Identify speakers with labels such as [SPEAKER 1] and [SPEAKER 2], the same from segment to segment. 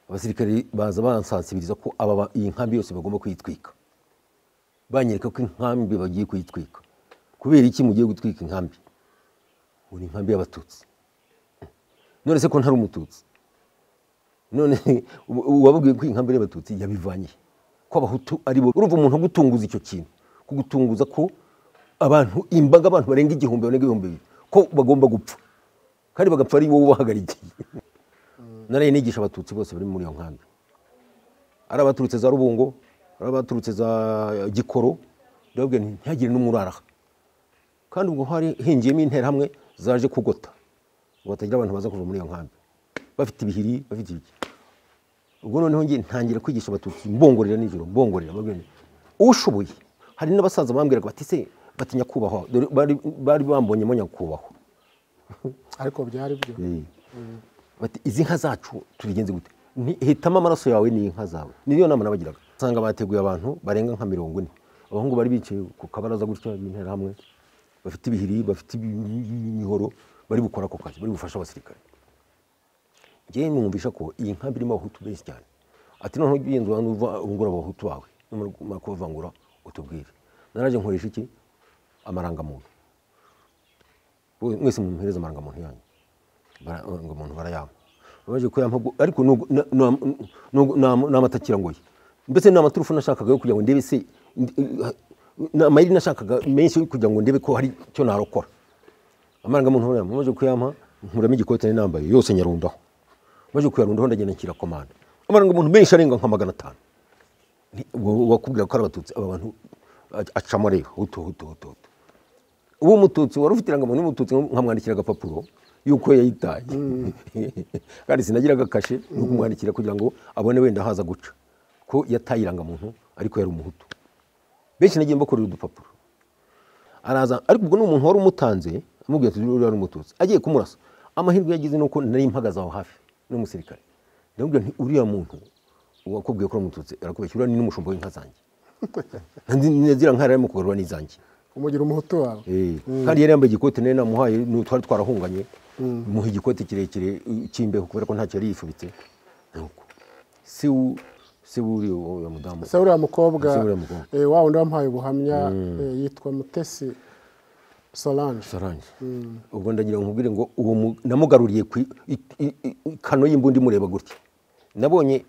[SPEAKER 1] abasirikare baza bansansibiriza ko aba ba- iyi nkambi yose bagomba kuyitwika banyereka ko inkambi bagiye kuyitwika kubera iki mugiye gutwika inkambi ngo ni inkambi y'abatutsi none se ko ntari umututsi none u- uwababwiye ko inkambi ari abatutsi yabivanye ko abahutu ari bo urumva umuntu agutunguza icyo kintu kugutunguza ko abantu imbaga abantu barenga igihumbi barenga ibihumbi bibiri ko bagomba gupfa kandi bagapfa ari wowe ubahagarikiye naraye nigisha abatutsi bose bari muri iyo nkambi ari abaturutse za rubungo ari abaturutse za gikoro ndababwira nti ntihagire n'umwe uraraha kandi ubwo hari hingiyemo interahamwe zaje kugota ngo hatagira abantu baza kuva muri iyo nkambi bafite ibihiri bafite ibiki ubwo noneho ngiye ntangira kwigisha abatutsi mbongorera nijoro mbongorera mbabwira nti, ushoboye hari n'abasaza bambwiraga bati se batinya kubahwa dore bari bari bambonyemo nyakubahwa
[SPEAKER 2] ariko byari byo
[SPEAKER 1] bati izi nka zacu turigenze gute Nti, hitamo amaraso yawe n'inka zawe niyo nama nabagiraga usanga bateguye abantu barenga nka mirongo ine abahungu bari bicaye ku kabaraza gutya b'interahamwe bafite ibihiri bafite imihoro bari gukora ako kazi bari gufasha abasirikare ngewe numvisha ko iyi nkambi irimo abahutu benshi cyane ati noneho ugenzura nuva ungura abahutu bawe numara kubavangura utubwire naraje nkoresha iki amarangamuntu Bo- mwese mumpereza amarangamuntu yanyu Bara- ngo umuntu barayampa baje kuyampa gu- ariko nubwo- na- na- nubwo- na- ni amata kirangoye mbese ni amaturufu nashakaga yo kugira ngo ndebe se ndi- eh, ni amayeri nashakaga menshi yo kugira ngo ndebe ko hari icyo narokora amarangamuntu barayampa baje kuyampa nkuramo igikote nari nambaye yose nyarundaho baje kuyarundaho ndagenda nshyira komande amarangamuntu menshi arenga nka magana atanu Nti- uwo- uwakubwira ko ari abatutsi aba bantu ac- acamo rero hutu hutu hutu hutu uwo mututsi wari ufite irangamuntu y'umututsi nkamwandikira agapapuro yuko yayitaye kandi sinagiraga kashe no kumwandikira kugira ngo abone wenda haza guca ko yataye irangamuntu ariko yari umuhutu benshi nagiye mbakorera udupapuro araza ariko ubwo ni umuntu wari umutanze amubwira ati uriya ni umututsi agiye kumurasa amahirwe yagize nuko nari mpagaze aho hafi n'umusirikare ndamubwira nti uriya muntu wakubwiye ko ari umututsi arakubeshya uriya ni n'umushumba w'inka zanjye ziriya nka yari arimo kugarura n'izanjye
[SPEAKER 2] umugira umuhutu wawe
[SPEAKER 1] Eh, kandi yari yambaye igikoti nari namuhaye ni- twari twarahunganye muha igikoti kirekire eh, cy'imbeho kubera ko ntacyo yari yifubitse Nuko, si u- si uri uwo mudamu
[SPEAKER 2] se uriya mukobwa
[SPEAKER 1] Se uriya mukobwa.
[SPEAKER 2] eh, wa wundi wamuhaye ubuhamya eh, yitwa mutesi solange
[SPEAKER 1] Solange ubwo ndagira ngo nkubwire ngo uwo mu- namugaruriye ku i- i- i- i- kano y'imbunda imureba gutya nabonye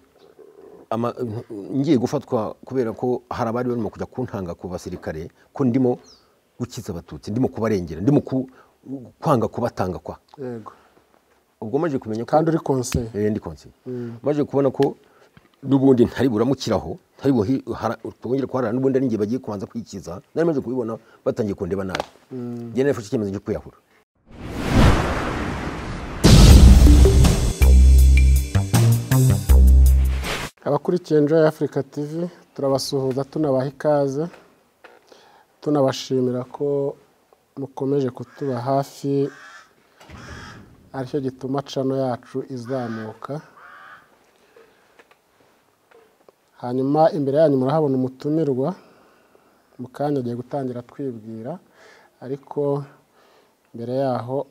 [SPEAKER 1] ama- ngiye gufatwa kubera ko hari abari barimo kujya kuntanga ku basirikare ko ndimo gukiza abatutsi ndimo kubarengera ndimo ku- kwanga kubatanga kwa
[SPEAKER 2] yego
[SPEAKER 1] ubwo maze kumenya ko
[SPEAKER 2] kandi uri konseye
[SPEAKER 1] Eh, ndi konse maze kubona ko n'ubundi ntari buramukiraho ntari buhi- hara- twongere kuharara n'ubundi ari njye bagiye kubanza kwikiza nari maze kubibona batangiye kundeba nabi njye narifashe icyemezo cyo kwiyahura
[SPEAKER 2] abakurikiye enjoy africa tv turabasuhuza tunabaha ikaze tunabashimira ko mukomeje kutuba hafi aricyo gituma cano yacu izamuka hanyuma imbere yanyu murahabona umutumirwa mu kanya agiye gutangira twibwira ariko mbere yaho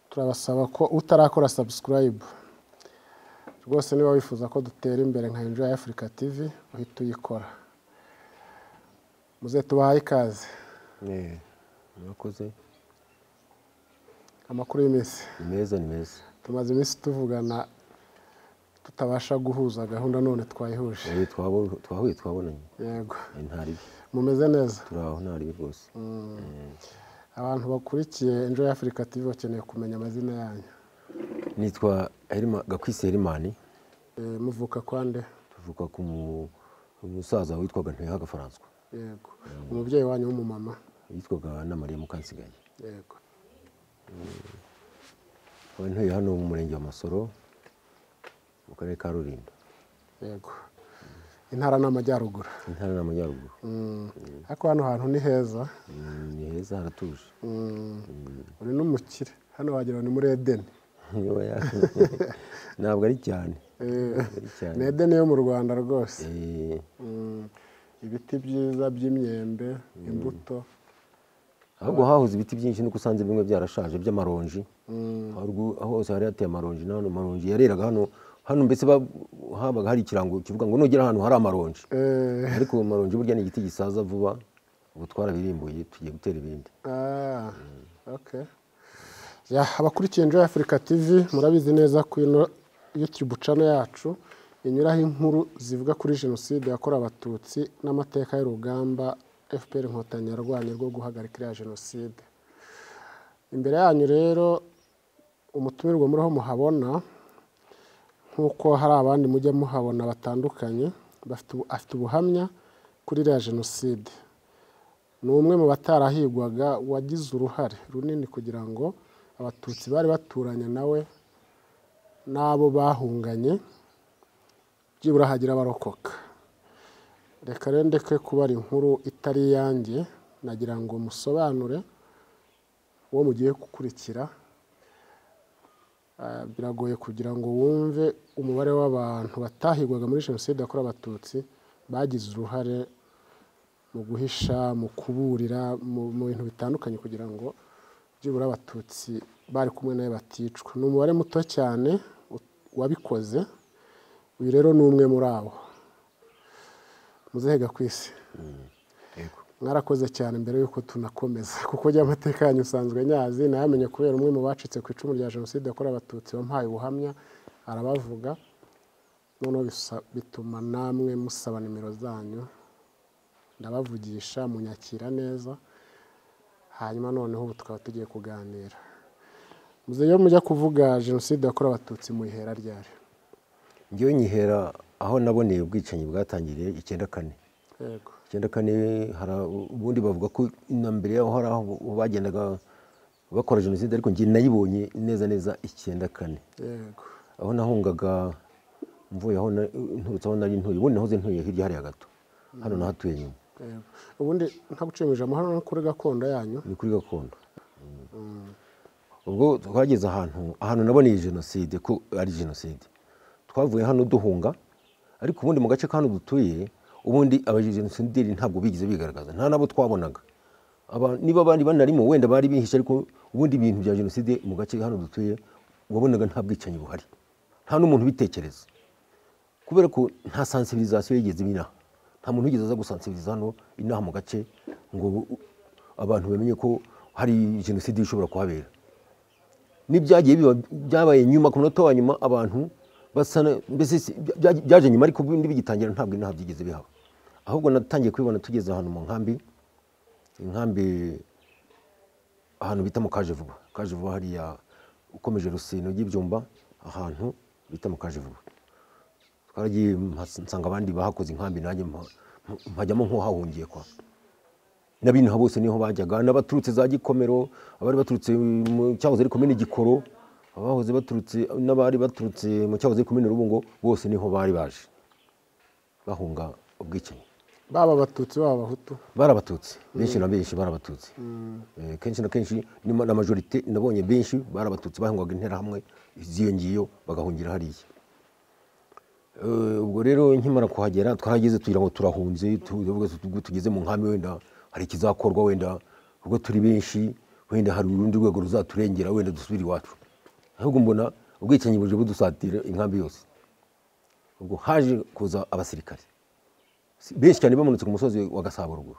[SPEAKER 2] turabasaba ko utarakora subscribe rwose niba wifuza ko dutera imbere nka Enjoy Africa TV uhita uyikora muze tubahaye ikaze
[SPEAKER 1] murakoze
[SPEAKER 2] amakuru y'iminsi
[SPEAKER 1] ni meza ni meza
[SPEAKER 2] tumaze iminsi tuvugana tutabasha guhuza gahunda none twayihuje
[SPEAKER 1] Eh, twabo- twahuye twabonanye
[SPEAKER 2] yego
[SPEAKER 1] Eh, nta ribi
[SPEAKER 2] mumeze neza
[SPEAKER 1] turi aho nta ribi rwose
[SPEAKER 2] abantu bakurikiye Enjoy Africa TV bakeneye kumenya amazina yanyu
[SPEAKER 1] nitwa Herima- gakwisi herimani
[SPEAKER 2] Eh, muvuka kwande
[SPEAKER 1] tuvuka ku mu- umusaza witwaga ntuyeho agafaranswa
[SPEAKER 2] yego umubyeyi wanyu w'umumama
[SPEAKER 1] yitwaga na mariya mukansigaye
[SPEAKER 2] yego
[SPEAKER 1] Ubu ntuye hano mu murenge wa masoro mu karere ka rulindo
[SPEAKER 2] yego intara ni amajyaruguru
[SPEAKER 1] intara ni amajyaruguru
[SPEAKER 2] Mm. ariko hano hantu ni heza
[SPEAKER 1] Mm, ni heza haratuje
[SPEAKER 2] Mm. uri n'umukire hano wagira ngo ni muri edeni
[SPEAKER 1] Oya, ntabwo ari cyane
[SPEAKER 2] Eh,
[SPEAKER 1] ari cyane
[SPEAKER 2] ni edeni yo mu rwanda rwose
[SPEAKER 1] Eh,
[SPEAKER 2] Mm. ibiti byiza by'imyembe imbuto
[SPEAKER 1] ahubwo hahoze ibiti byinshi nuko usanze bimwe byarashaje by'amaronji
[SPEAKER 2] Mm.
[SPEAKER 1] Haruguru- hose hari hateye amaronji nano maronji yareraga hano hano mbese ba- habaga hari ikirango kivuga ngo nugera ahantu hari amaronji
[SPEAKER 2] Eh,
[SPEAKER 1] ariko amaronji burya ni igiti gisaza vuba ubu twarabirimbuye tugiye gutera ibindi
[SPEAKER 2] ah, okay. Ya, abakurikiye Enjoy Africa TV murabizi neza ko ino YouTube channel yacu inyuraho inkuru zivuga kuri jenoside yakorewe abatutsi n'amateka y'urugamba FPR Inkotanyi yarwanye rwo guhagarika iriya jenoside imbere yanyu rero umutumirwa muriho muhabona nk'uko hari abandi mujya muhabona batandukanye bafite ubu- afite ubuhamya kuri iriya jenoside ni umwe mu batarahigwaga wagize uruhare runini kugira ngo abatutsi bari baturanye nawe n'abo bahunganye byibura hagira abarokoka reka rero ndeke kuba ari inkuru itari iyanjye nagira ngo musobanure uwo mugiye gukurikira Ah, biragoye kugira ngo wumve umubare w'abantu batahigwaga muri jenoside yakorewe abatutsi bagize uruhare mu guhisha mu kuburira mu mu bintu bitandukanye kugira ngo byibura abatutsi bari kumwe nawe baticwa ni umubare muto cyane u- wabikoze uyu rero ni umwe muri abo muzehega ku isi
[SPEAKER 1] Yego.
[SPEAKER 2] mwarakoze cyane mbere y'uko tunakomeza kuko ujya amateka yanyu usanzwe nyazi nayamenye kubera umwe mu bacitse ku icumu rya jenoside yakorewe abatutsi wampaye ubuhamya arabavuga noneho bisa- bituma namwe musaba nimero zanyu ndabavugisha munyakira neza hanyuma noneho ubu tukaba tugiye kuganira muze iyo mujya kuvuga jenoside yakorewe abatutsi muhera ryari
[SPEAKER 1] ngewe nyihera aho naboneye ubwicanyi bwatangiriye icyenda kane
[SPEAKER 2] yego
[SPEAKER 1] icyenda kane hari abo- ubundi bavuga ko na mbere yaho hari aho bagendaga bakora jenoside ariko njye nayibonye neza neza icyenda kane
[SPEAKER 2] yego
[SPEAKER 1] aho nahungaga mvuye aho na- nturutse aho nari ntuye ubundi nahoze ntuye hirya hariya gato hano nahatuye nyuma
[SPEAKER 2] yego ubundi nta gucimisha amahano no kuri gakondo yanyu
[SPEAKER 1] ni kuri gakondo ubwo twageze ahantu ahantu naboneye jenoside ko ari jenoside twavuye hano duhunga ariko ubundi mu gace ka hano dutuye ubundi abajenosideri ntabwo bigeze bigaragaza nta nabo twabonaga Aba- niba bari banarimo wenda bari bihishe ariko ubundi ibintu bya jenoside mu gace hano dutuye wabonaga nta bwicanyi buhari nta n'umuntu ubitekereza kubera ko nta sensibilisation yigeze ibina nta muntu wigeze aza gusansibiriza hano inaha mu gace ngo abantu bamenye ko hari jenoside ishobora kuhabera n'ibyagiye biba byabaye nyuma ku munota wa nyuma abantu basa na- mbese si- bya- byaje nyuma ariko bindi bigitangira ntabwo inaha byigeze bihaba ahubwo natangiye kubibona tugeze ahantu mu nkambi inkambi ahantu bita mu kaje vuba kaje vuba hariya ukomeje rusino ry'ibyumba ahantu bita mu kaje vuba twaragiye mpas- nsanga abandi bahakoze inkambi nanjye mpa- mpa- mpajyamo nk'uhahungiye kwa n'abinaha bose niho bajyaga n'abaturutse za gikomero abari baturutse mu cyahoze ari komine gikoro abahoze baturutse n'abari baturutse mu cyahoze ari komine rubungo bose niho bari baje bahunga ubwicanyi
[SPEAKER 2] baba abatutsi baba abahutu
[SPEAKER 1] bari abatutsi benshi na benshi bari abatutsi Eh, kenshi na kenshi nima- na majorite nabonye benshi bari abatutsi bahungaga interahamwe ziyongiyeyo bagahungira hariya Eh, ubwo rero nkimara kuhagera twarageze tugira ngo turahunze tuvuga tuti, ubwo tugeze mu nkambi wenda hari ikizakorwa wenda ubwo turi benshi wenda hari urundi rwego ruzaturengera wenda dusubire iwacu ahubwo mbona ubwicanyi buje budusatira inkambi yose ubwo haje kuza abasirikare Si- benshi cyane bamanutse ku musozi wa gasabo ruguru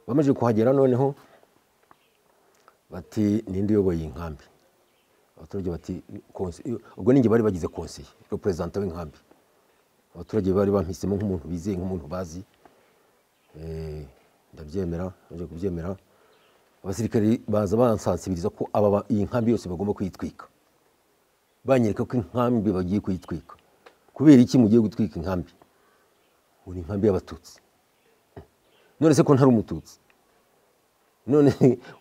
[SPEAKER 1] bamaze kuhagera noneho bati ninde uyoboye iyi nkambi abaturage bati "Konse- ubwo ninjye bari bagize konseye reperezanta w'inkambi abaturage bari bampisemo nk'umuntu bizeye nk'umuntu bazi Eh, ndabyemera baje kubyemera abasirikare baza bansansibiriza ko aba ba- iyi nkambi yose bagomba kuyitwika banyereka ko inkambi bagiye kuyitwika kubera iki mugiye gutwika inkambi ubu ni inkambi y'abatutsi none se ko ntari umututsi none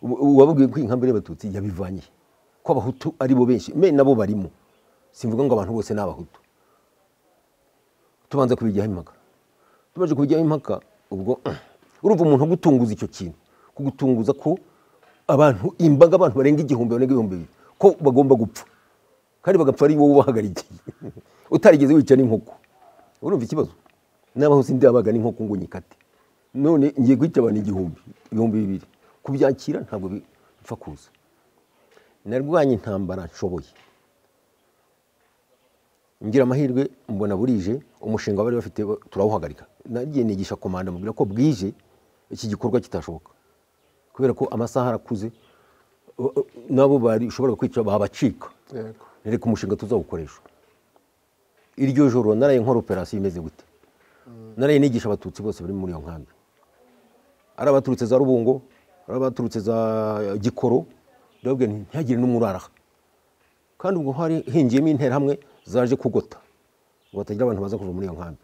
[SPEAKER 1] ubu- ubu wababwiye ko iyi nkambi ari iy'abatutsi yabivanye he? ko abahutu ari bo benshi me nabo barimo simvuga ngo abantu bose ni abahutu tubanza kubijyaho impaka tumaze kubijyaho impaka ubwo urumva umuntu agutunguza icyo kintu kugutunguza ko abantu imbaga abantu barenga igihumbi barenga ibihumbi bibiri ko bagomba gupfa kandi bagapfa ari wowe ubahagarikiye utarigeze wica n'inkoko urumva ikibazo nabaho sindi abaga n'inkoko ngo nyikate none ngiye guhita abantu igihumbi ibihumbi bibiri kubyakira ntabwo bi- bipfa kuza narwanye intambara nshoboye ngira amahirwe mbona burije umushinga bari bafite turawuhagarika nagiye nigisha komanda mubwira ko bwije iki gikorwa kitashoboka kubera ko amasaha arakuze u- u- nabo bari ushobora kwica babacika
[SPEAKER 2] yego
[SPEAKER 1] reka umushinga tuzawukoresha iryo joro naraye nkora operasiyo imeze gute naraye nigisha abatutsi bose bari muri iyo nkambi ari abaturutse za rubungo ari abaturutse za gikoro ndababwira nti ntihagire n'umuraraha kandi ubwo hari hingiyemo interahamwe zaje kugota ngo hatagira abantu baza kuva muri iyo nkambi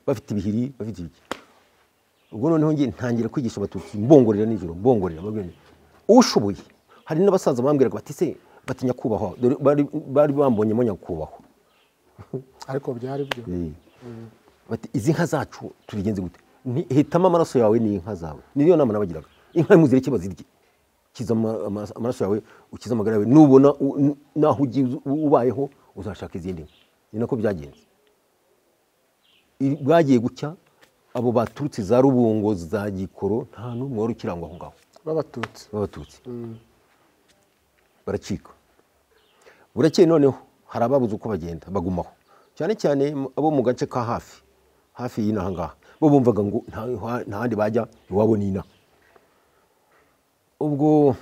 [SPEAKER 1] bafite ibihiri bafite ibiki ubwo noneho ngiye ntangira kwigisha abatutsi mbongorera nijoro mbongorera mbabwira nti, ushoboye hari n'abasaza bambwiraga bati se bati nyakubahwa dore bari- bari bambonyemo nyakubahwa
[SPEAKER 2] ariko byari byo
[SPEAKER 1] bati izi nka zacu turigenze gute Nti- hitamo amaraso yawe n'inka zawe niyo nama nabagiraga inka muzireke bazirye kiza ama- ama- amaraso yawe ukize amagara yawe nubona u- n- naho ugiye uzi- ubayeho uzashaka izindi nka ni nako byagenze I- bwagiye gucya abo baturutse za rubungo za gikoro nta n'umwe wari ukirangwa aho ngaho
[SPEAKER 2] b'abatutsi
[SPEAKER 1] b'abatutsi baracika burakeye noneho hari ababuze uko bagenda bagumaho cyane cyane mu- abo mu gace ka hafi hafi y'inaha ngaha bo bumvaga ngo nta- nta- nta handi bajya iwabo ni inaha ubwo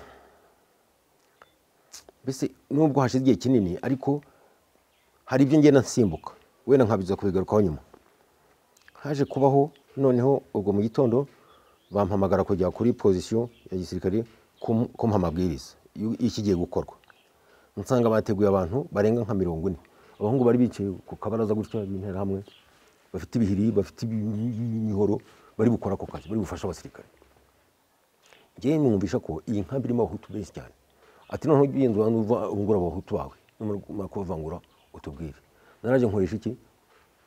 [SPEAKER 1] mbese nubwo hashize igihe kinini ariko hari ibyo ngenda nsimbuka wenda nkabiza kubigarukaho nyuma haje kubaho noneho ubwo mu gitondo bampamagara kujya kuri pozisiyo ya gisirikare kum- kumpa amabwiriza y'u- y'ikigiye gukorwa nsanga bateguye abantu barenga nka mirongo ine abahungu bari bicaye ku kabaraza gutya n'interahamwe bafite ibihiri bafite imihoro bari gukora ako kazi bari bufasha abasirikare ngewe numvisha ko iyi nkambi irimo abahutu benshi cyane ati noneho ujya ugenzura n'uva- ungura abahutu bawe numara kubavangura utubwire naraje nkoresha iki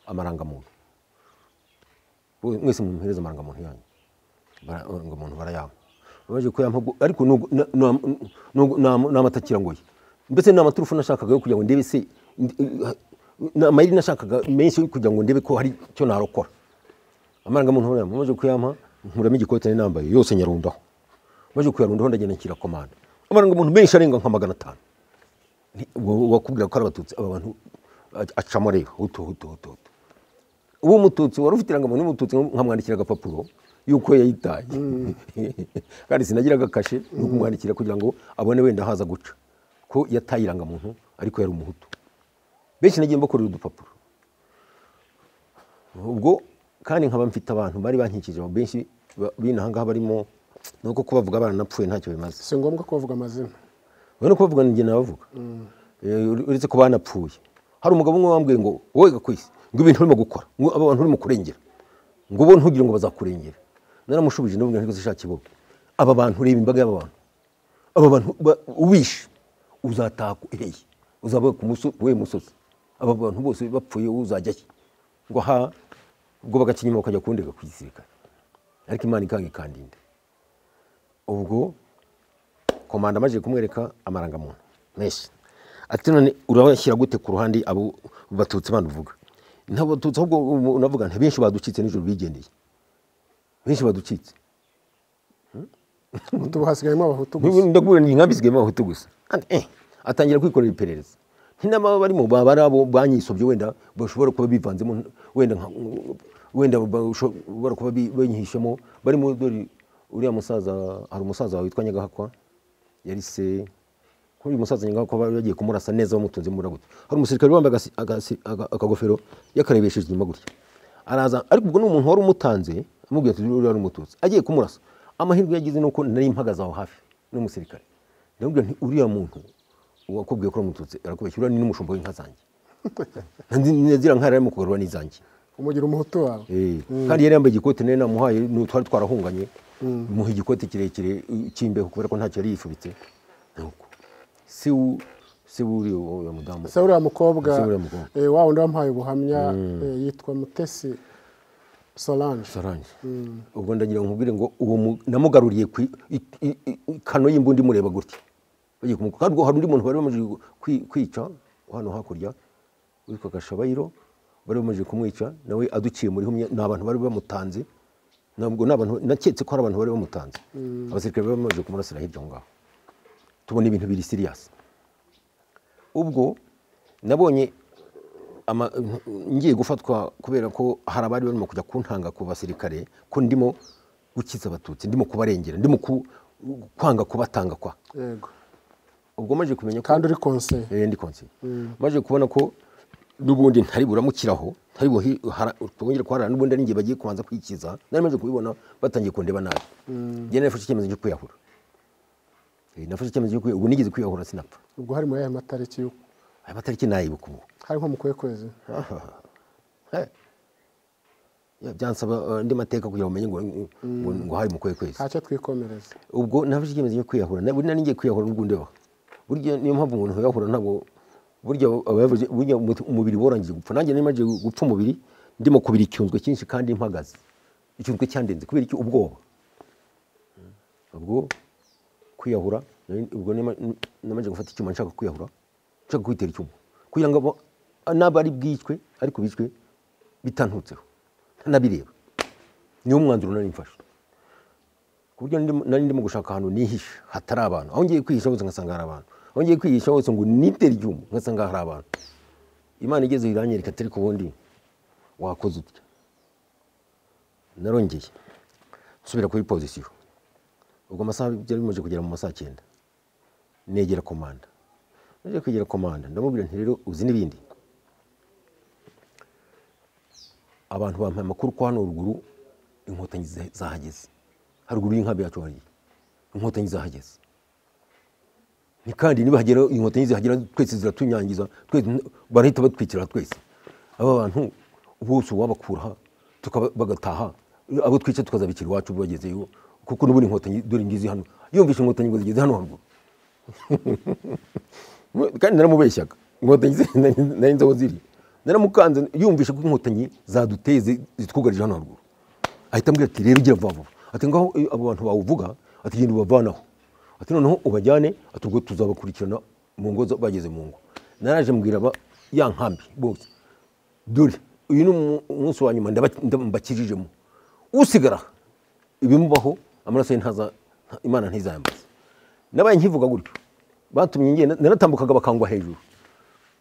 [SPEAKER 1] amarangamuntu Bo- mwese mumuhereza amarangamuntu yanyu amarangamuntu barayampa baje kuyampa gu- ariko nubwo- na- na- nubwo- na- ni amatakira ngoye mbese ni amaturufu nashakaga yo kugira ngo ndebe se ndi- eh, ni amayeri nashakaga menshi yo kugira ngo ndebe ko hari icyo narokora amarangamuntu barayampa baje kuyampa nkuramo igikote nari nambaye yose nyarundaho baje kuyarundaho ndagenda nshyira komanda amarangamuntu menshi arenga nka magana atanu Ni- uwo- uwakubwira ko ari abatutsi aba bantu ac- acamo reba hutu hutu hutu hutu uwo mututsi wari ufite irangamuntu y'umututsi nkamwandikira agapapuro yuko yayitaye kandi sinagiraga kashe yo kumwandikira kugira ngo abone wenda haza guca ko yataye irangamuntu ariko yari umuhutu benshi nagiye mbakorera udupapuro ubwo kandi nkaba mfite abantu bari bankikije abo benshi ba- b'inahangaha barimo ni uko kubavuga baranapfuye ntacyo bimaze
[SPEAKER 2] si ngombwa kubavuga amazina
[SPEAKER 1] urabona ko bavuga njye nabavuga Eh, uretse ko banapfuye hari umugabo umwe wambwiye ngo wowe gakwisi ngo ibintu urimo gukora ngo aba bantu urimo kurengera ngo bo ntugire ngo bazakurengera naramushubije ndabona ntiko zishaka iboga aba bantu reba imbaga y'aba bantu aba bantu ba- ubishe uzataha ku- eheye uzaba ku muso- ku wuhe musozi aba bantu bose bapfuye wowe uzajya he ngo aha ubwo bagacinyuma bakajya kundega ku gisirikare ariko imana ikanga ikandinda ubwo komanda amajije kumwereka amarangamuntu menshi ati none urabashyira gute ku ruhande abo batutsi bano uvuga ntabwo batutsi ahubwo ubu unavuga nti benshi baducitse nijoro bigendeye benshi baducitse
[SPEAKER 2] ubu hasigayemo abahutu gusa
[SPEAKER 1] ndakubwira ni inkambi zigayemo abahutu gusa Kandi, eh, atangira kwikorera iperereza ntinama barimo baba ari abo banyisobye wenda bashobora kuba bivanzemo wenda nka- wenda bashobora kuba bi- banyihishemo barimo dore uriya musaza hari umusaza witwa nyagahakwa yari se kuri uyu musaza nyagahakwa bari bagiye kumurasa neza bamutunze muri gutya hari umusirikare wambaye agasi- agasi- aga- akagofero yakarebesheje inyuma gutya araza ariko ubwo ni umuntu wari umutanze amubwira ati uriya ni umututsi agiye kumurasa amahirwe yagize ni uko nari mpagaze aho hafi n'umusirikare ndamubwira nti uriya muntu wakubwiye ko ari umututsi arakubeshya uriya ni n'umushumba w'inka zanjye nzira nka yarimo kugarura n'izanjye
[SPEAKER 2] umugira umuhutu wawe
[SPEAKER 1] Eh, kandi yari yambaye igikote nari namuhaye ni- twari twarahunganye muha igikote kirekire eh, cy'imbeho kubera ko ntacyo yari yifubitse Nuko. se u- se uri uwo mudamu
[SPEAKER 2] se uriya mukobwa
[SPEAKER 1] Se uriya mukobwa.
[SPEAKER 2] eh, wa wundi wamuhaye ubuhamya eh, yitwa mutesi solange
[SPEAKER 1] sorange ubwo ndagira ngo nkubwire ngo uwo mu- namugaruriye ku i- i- i- i- kano y'imbunda imureba gutya bagiye kumuku- kandi ubwo hari undi muntu bari bamaze kwi- kwica hano hakurya witwa gashabayiro bari bamaze kumwica nawe aduciye muri humye ni abantu bari bamutanze ntabwo ni abantu naketse ko hari abantu bari bamutanze abasirikare bari bamaze kumurasira hirya aho ngaho tubona ibintu biri siriyasi ubwo nabonye ama- ngiye gufatwa kubera ko hari abari barimo kujya kuntanga ku basirikare ko ndimo gukiza abatutsi ndimo kubarengera ndimo ku- kwanga kubatanga kwa
[SPEAKER 2] yego
[SPEAKER 1] ubwo maje kumenya ko
[SPEAKER 2] kandi uri konseye
[SPEAKER 1] Eh, ndi konsi maze kubona ko n'ubundi ntari buramukiraho ntari buhi- hara- twongere kuharara n'ubundi ari ngiye bagiye kubanza kwikiza nari maze kubibona batangiye kundeba nabi njye nafashe icyemezo cyo kwiyahura Eh, nafashe icyemezo cyo kwiyahura ubu nigeze kwiyahura sinapfa
[SPEAKER 2] ubwo hari muri aya matariki y'uku
[SPEAKER 1] aya matariki nayibuka ubu
[SPEAKER 2] hari nko mu kuhe kwezi
[SPEAKER 1] Eh. Ya, byansaba eh, andi mateka kugira ngo umenye ngo ngo- ngo hari mu kwezi kwezi
[SPEAKER 2] ntacyo twikomereza
[SPEAKER 1] ubwo nafashe icyemezo cyo kwiyahura na- buri nari ngiye kwiyahura ubwo ndeba burya niyo mpamvu umuntu yahura ntabwo burya abavuze burya umuti- umubiri warangiye gupfa nanjye nari maze gupfa umubiri ndimo kubira icyunzwe cyinshi kandi mpagaze icyunzwe cyandenze kubera iki ubwoba ubwo kwiyahura nari- ubwo nema- n- namaze gufata icyuma nshaka kwiyahura nshaka kwitera icyuma kugira ngo abo- n'aba ari bwicwe ariko bicwe bitantutseho ntanabireba niwo mwanzuro nari mfashe ku buryo ndimo- nari ndimo gushaka ahantu nihisha hatari abantu aho ngiye kwihisha hose ngasanga hari abantu aho ngiye kwihisha hose ngo nitere icyuma ngasanga hari abantu imana igeze iranyereka ati ariko ubundi wakoze utya narongeye nsubira kuri pozisiyo ubwo amasaha byari bimaze kugera mu masaha cyenda negera komanda naje kwegera komanda ndamubwira nti rero uzi n'ibindi abantu bampaye amakuru ko hano ruguru inkotanyi za- zahageze haruguru y'inkambi yacu hari inkotanyi zahageze ni kandi nibahagera inkotanyi zihagera twese ziratunyangiza twese barahita batwikira twese aba bantu bose uwabakuraha tukaba- bagataha abo twica tukazabikira iwacu bagezeyo kuko n'ubundi inkotanyi dore ngizi hano yumvishe inkotanyi ngo zigeze hano haruguru kandi naramubeshyaga inkotanyi ze- nari nari nzi aho ziri naramukanze yumvishe ko inkotanyi zaduteye zi- zitwugarije hano haruguru ahita ambwira ati rero gira vuba vuba ati ngaho iyo abo bantu bawuvuga ati genda ubavanaho ati noneho ubajyane ati ubwo tuzabakurikirana mu ngo za- bageze mu ngo naraje mbwira aba ya nkambi bose dore uyu ni umu- umunsi wa nyuma ndaba- nda- mbakijijemo usigara ibimubaho amaraso ye ntaza nta- imana ntizayambaze nabaye nkivuga gutyo batumye ngenda naratambukaga bakangwa hejuru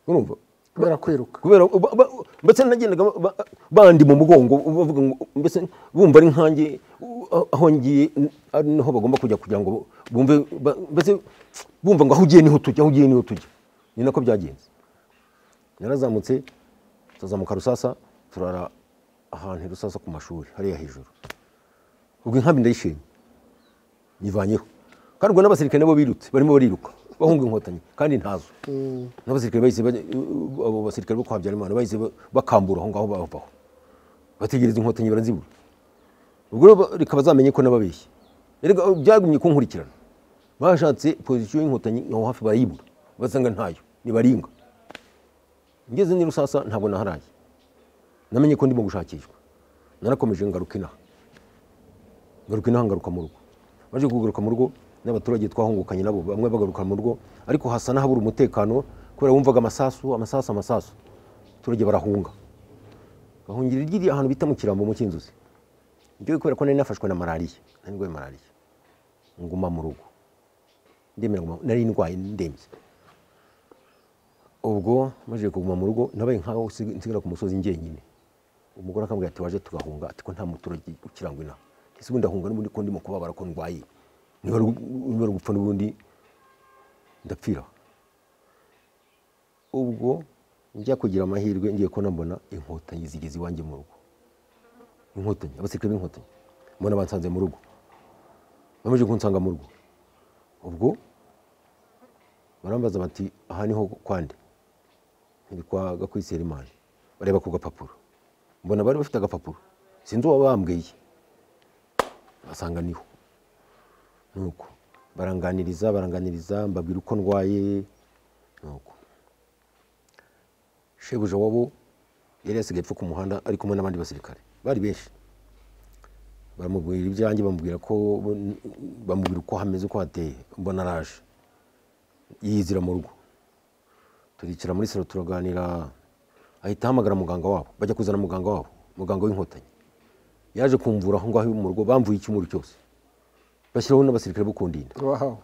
[SPEAKER 1] urumva
[SPEAKER 2] kubera kwiruka
[SPEAKER 1] kubera ba- ba- mbese nagendaga ba- ba- bandi mu mugongo bavuga ngo mbese bumva ari nkanjye u- aho- aho ngiye n- ari naho bagomba kujya kugira ngo bumve ba- mbese bumva ngo aho ugiye niho tujya aho ugiye niho tujya ni nako byagenze narazamutse tuzazamuka rusasa turara ahantu i rusasa ku mashuri hariya hejuru ubwo inkambi ndayishimye yivanyeho kandi ubwo n'abasirikare nabo birutse barimo bariruka bahunga inkotanyi kandi ntazo n'abasirikare bahise bajya- abo basirikare bo kwa Habyarimana bahise ba- bakambura aho ngaho bavaho bategereza inkotanyi barazibura ubwo rero ba- reka bazamenye ko nababeshye erega byagumye kunkurikirana bashatse pozisiyo y'inkotanyi aho hafi barayibura basanga ntayo nibaringa ngeze ni rusasa ntabwo naharaye namenye ko ndimo gushakishwa narakomeje ngaruka inaha ngaruka inaha ngaruka mu rugo baje kugaruka mu rugo n'abaturage twahungukanye nabo bamwe bagaruka mu rugo ariko hasa n'ahabura umutekano kubera wumvaga amasasu amasasu amasasu abaturage barahunga bahungira ryiriya ahantu bita mu kirambo mu cy'inzuzi ngewe kubera ko nari nafashwe na malariya nari ndwaye malariya nguma mu rugo ndemera nguma nari ndwaye ndembye ubwo maze kuguma mu rugo nabaye nkaho nsig- nsigara ku musozi njyenyine umugore akambwira ati waje tugahunga ati ko nta muturage ukirangwa inaha ese ubundi ahunga n'ubundi ko ndimo kubabara ko ndwaye niba ari gu- niba ari gupfa n'ubundi ndapfira ubwo njya kugira amahirwe ngiye ko nambona inkotanyi zigeze iwanjye mu rugo inkotanyi abasirikare b'inkotanyi mbona bansanze mu rugo bamaze kunsanga mu rugo ubwo barambaza bati aha niho kwande ni kwa gakwisera imana bareba ku gapapuro mbona bari bafite agapapuro sinzi uwo bambwiye basanga niho nuko baranganiriza baranganiriza mbabwira uko ndwaye nuko shebuja wabo yari yasigaye apfa ku muhanda ari kumwe n'abandi basirikare bari benshi baramubwira ibyanjye bamubwira ko bamubwira uko hameze uko hateye mbona araje yizira mu rugo turicara muri salo turaganira ahita ahamagara muganga wabo bajya kuzana muganga wabo muganga w'inkotanyi yaje kumvura aho ngaho mu rugo bamvuye icyumuru cyose bashyiraho n'abasirikare bo kundinda
[SPEAKER 2] wahawe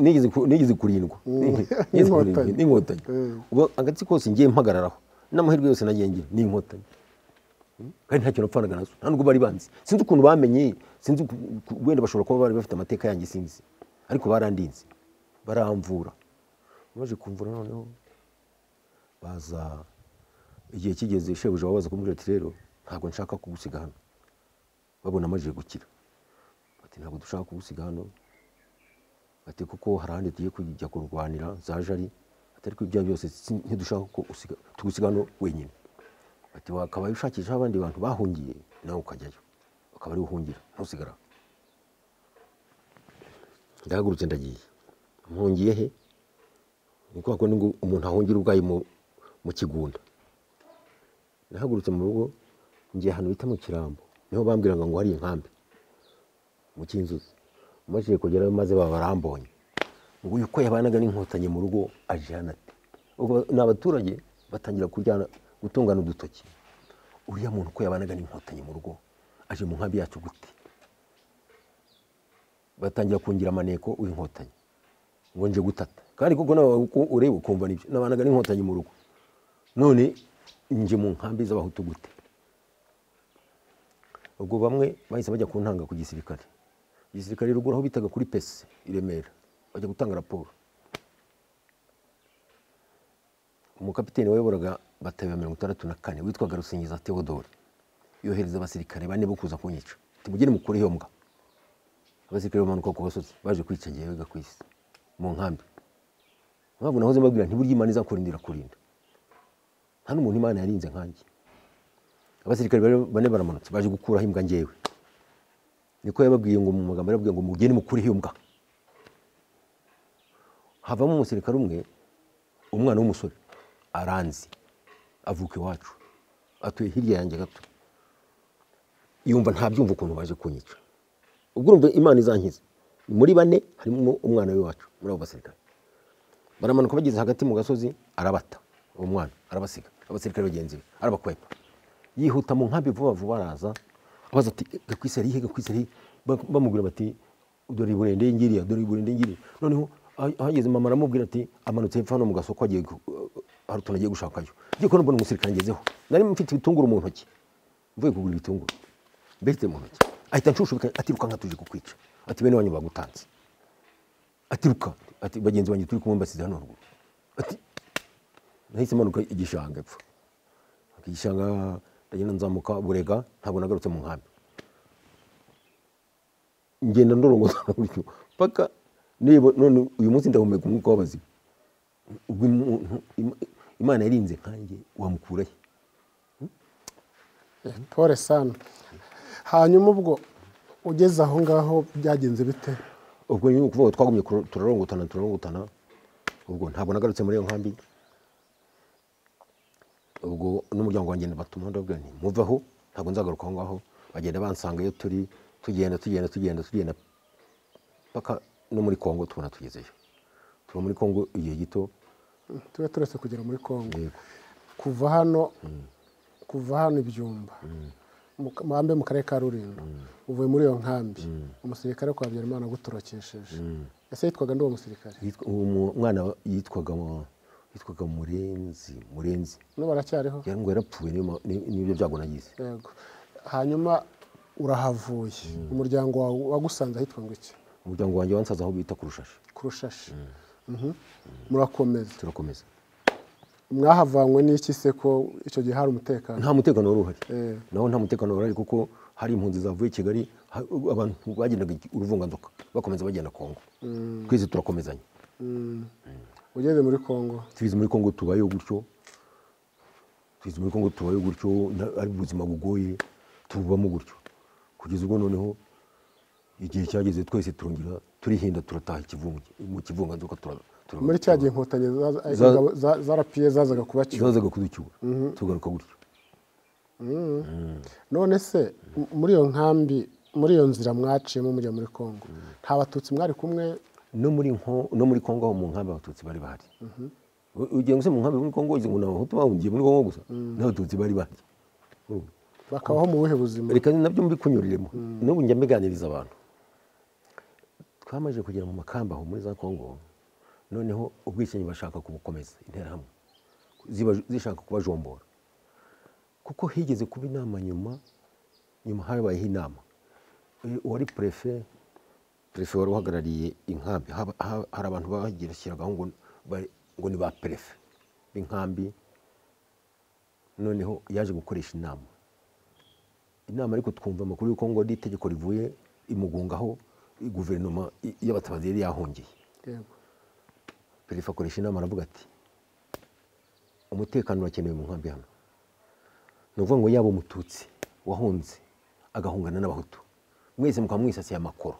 [SPEAKER 1] nigeze kurindwa
[SPEAKER 2] N'inkotanyi.
[SPEAKER 1] n'inkotanyi ubu agatsi kose ngiye mpagararaho n'amahirwe yose nagiye ngira ni inkotanyi kandi nta kintu apfanaga nazo nta nubwo bari banzi sinzi ukuntu bamenye sinzi uku- uku- wenda bashobora kuba bari bafite amateka yanjye sinzi ariko barandinze baramvura baje kumvura noneho baza igihe kigeze shebuja babaza kumubwira ati rero ntabwo nshaka kugusiga hano babona amajije gukira bati ntabwo dushaka kugusiga hano ati kuko hari ahandi tugiye kujya kurwanira za jari ati ariko ibyo byose si- ntidushaka ko usiga- tugusiga hano wenyine ati wakabaye ushakisha abandi bantu bahungiye nawe ukajyayo ukaba ari uhungira ntusigara aho." ndahagurutse ndagiye mpungiye he ni kwa kundi ngo umuntu ahungira ubwayi mu, mu kigunda nahagurutse mu rugo ngiye ahantu bita mu kirambo niho bambwiraga ngo hari inkambi mu cy'inzuzi maze kugerayo maze baba barambonye ngo uyu uko yabanaga n'inkotanyi mu rugo ajyana ate ubwo ni abaturage batangira kuryana gutungana udutoki uriya muntu uko yabanaga n'inkotanyi mu rugo aje mu nkambi yacu gute batangira kungira amaneko w'inkotanyi ngo nje gutata kandi kuko nawe uko ureba ukumva nibyo nabanaga n'inkotanyi mu rugo none nje mu nkambi z'abahutu gute ubwo bamwe bahise bajya ku ntanga ku gisirikare igisirikare ruguru aho bitaga kuri pese i remera bajya gutanga raporo umukapiteni wayoboraga bataba mirongo itandatu na kane witwaga rusingiza theodore yohereza abasirikare bane bo kuza kunyica ati mugeni mukure iyo mbwa abasirikare bamanuka ku gasozi baje kwica jyewe ku isi mu nkambi mpamvu nahoze mbabwira nti burya imana izakurindira kurinda nta n'umuntu imana yarinze nkanjye abasirikare bane- bane baramanutse baje gukuraho imbwa njyewe niko yababwiye ngo mu magambo yababwiye ngo mugeni mukuriho iyo mbwa havamo umusirikare umwe umwana w'umusore aranzi avuka iwacu atuye hirya yanjye gato yumva ntabyumva ukuntu baje kunyica ubwo urumva imana izankiza muri bane harimo umwana w'iwacu muri abo basirikare baramanuka bageze hagati mu gasozi arabata uwo mwana arabasiga abasirikare bagenzi be arabakwepa yihuta mu nkambi vuba vuba araza abaza ati gakwisi ari he gakwisi ari he?" Ba- bamubwira bati dore burende ngiriya dore burende ngiriya noneho ah- ahageze mama aramubwira ati amanutse hepfo hano mu gasoko agiye gu- hari utuntu agiye gushakayo ngiye kubona mbona umusirikare ngezeho nari mfite ibitunguru mu ntoki mvuye kugura ibitunguru mbese mu ntoki ahita nshushubika atiruka nkatuje kukwica ati bene wanyu bagutanze atiruka ati bagenzi banjye turi kumwe mbasize hano ruguru ati nahise manuka igishanga epfo igishanga ndagenda nzamuka burega ntabwo nagarutse mu nkambi ngenda ndorongozana gutyo paka neba none uyu munsi ndahumeka umwuka w'abazima ubwo umuntu Im- imana yarinze nkanjye wamukurahe
[SPEAKER 2] pole sana hanyuma ubwo ugeze aho ngaho byagenze bite
[SPEAKER 1] ubwo ni ukuvuga ngo twagumye kuro- turarongotana turarongotana ubwo ntabwo nagarutse muri iyo nkambi ubwo n'umuryango wanjye batuma ndabwira nti muvaho ntabwo nzagaruka aho ngaho bagenda bansanga iyo turi tugenda tugenda tugenda tugenda paka no muri kongo tubona tugezeyo tuba muri kongo igihe gito
[SPEAKER 2] tube turetse kugera muri kongo
[SPEAKER 1] yego
[SPEAKER 2] kuva hano kuva hano ibyumba Muka- mwambe mu karere ka rulindo uvuye muri iyo nkambi umusirikare wo kwa habyarimana agutorokesheje ese yitwaga ndi uwo musirikare
[SPEAKER 1] Yitwa- uwo mu- mwana yitwaga yitwaga murenzi murenzi
[SPEAKER 2] no baracyariho
[SPEAKER 1] yari ngo yarapfuye niyo ma- ni- nibyo byago nagize
[SPEAKER 2] yego hanyuma urahavuye umuryango wawe wagusanze ahitwa ngo iki
[SPEAKER 1] umuryango wanjye wansaza aho bita kurushashi
[SPEAKER 2] ku rushashi Mhm. murakomeza
[SPEAKER 1] turakomeza
[SPEAKER 2] mwahavanywe n'iki se ko icyo gihe hari umutekano
[SPEAKER 1] nta mutekano wari uhari
[SPEAKER 2] Eh.
[SPEAKER 1] naho nta mutekano wari uhari kuko hari impunzi zavuye i kigali ha- abantu bagendaga uruvunganzoka bakomeza bagenda kongo twese turakomezanya
[SPEAKER 2] Mm. ugeze muri kongo
[SPEAKER 1] twize muri kongo tubayeho gutyo twize muri kongo tubayeho gutyo na- ari ubuzima bugoye tububamo gutyo kugeza ubwo noneho igihe cyageze twese turongera turihinda turataha ikivunge mu kivunganzoka tura- tura-
[SPEAKER 2] muri cya gihe inkotanyi zaza- ingabo za- za rapiye zazaga kubacyura
[SPEAKER 1] zazaga kuducyura tugaruka gutyo
[SPEAKER 2] none se m- muri iyo nkambi muri iyo nzira mwaciyemo mujya muri kongo nta batutsi mwari kumwe
[SPEAKER 1] no muri nko no muri Kongo aho mu nkambi abatutsi bari bahari U- ugiye gusa mu nkambi muri Kongo uzi ngo ni abahutu bahungiye muri Kongo gusa n'abatutsi bari bahari Urumva?
[SPEAKER 2] bakabaho mu buhe buzima
[SPEAKER 1] reka nabyo mbikunyuriremo n'ubu njya mbiganiriza abantu twamaze kugera mu makamba aho muri za kongo noneho ubwicanyi bashaka kubukomeza interahamwe ziba- zishaka kubajombora kuko higeze kuba inama nyuma nyuma habayeho inama Eh, uwari prefe prefe wari uhagarariye inkambi haba- ha- hari abantu bagerekeragaho ngo bari- ngo ni ba prefe b'inkambi noneho yaje gukoresha inama inama ariko twumva amakuru y'uko ngo ari itegeko rivuye imugungaho guverinoma i- y'abatabazi yari yahungiye
[SPEAKER 2] yego
[SPEAKER 1] perefe akoresha inama aravuga ati umutekano urakenewe mu nkambi hano ni ukuvuga ngo yaba umututsi wahunze agahungana n'abahutu mwese mukaba mwisasiye amakoro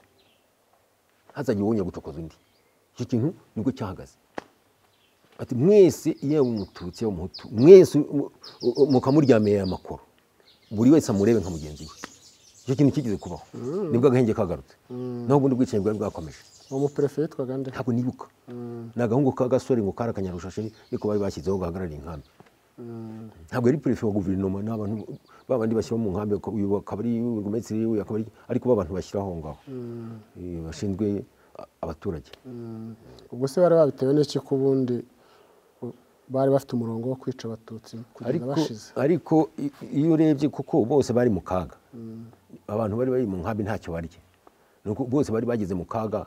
[SPEAKER 1] hazajya uwongera gucokoza undi icyo kintu nibwo cyahagaze ati mwese iyo yaba umututsi yaba umuhutu mwese mu- mu- mukamuryamira aya makoro buri wese amurebe nka mugenzi we icyo kintu kigeze kubaho nibwo agahenge kagarutse naho ubundi bwicanyi bwari bwakomeje
[SPEAKER 2] uwo muperefe yitwaga nde
[SPEAKER 1] ntabwo nibuka ni agahungu k'agasore ngo kari akanyarushashi niko bari bashyizeho gahagarariye inkambi ntabwo yari perefe wa guverinoma ni abantu ba bandi bashyira mu nkambi ko uyu akaba ari burugumesitiri uyu akaba ari ariko b'abantu bashyiraho aho ngaho Eh, bashinzwe a- abaturage
[SPEAKER 2] ubwo se bari babitewe n'iki ko ubundi u- bari bafite umurongo wo kwica abatutsi kugeza
[SPEAKER 1] ariko
[SPEAKER 2] bashize
[SPEAKER 1] ariko i- iyo urebye kuko bose bari mu kaga abantu bari bari mu nkambi ntacyo barya ni uko bose bari bageze mu kaga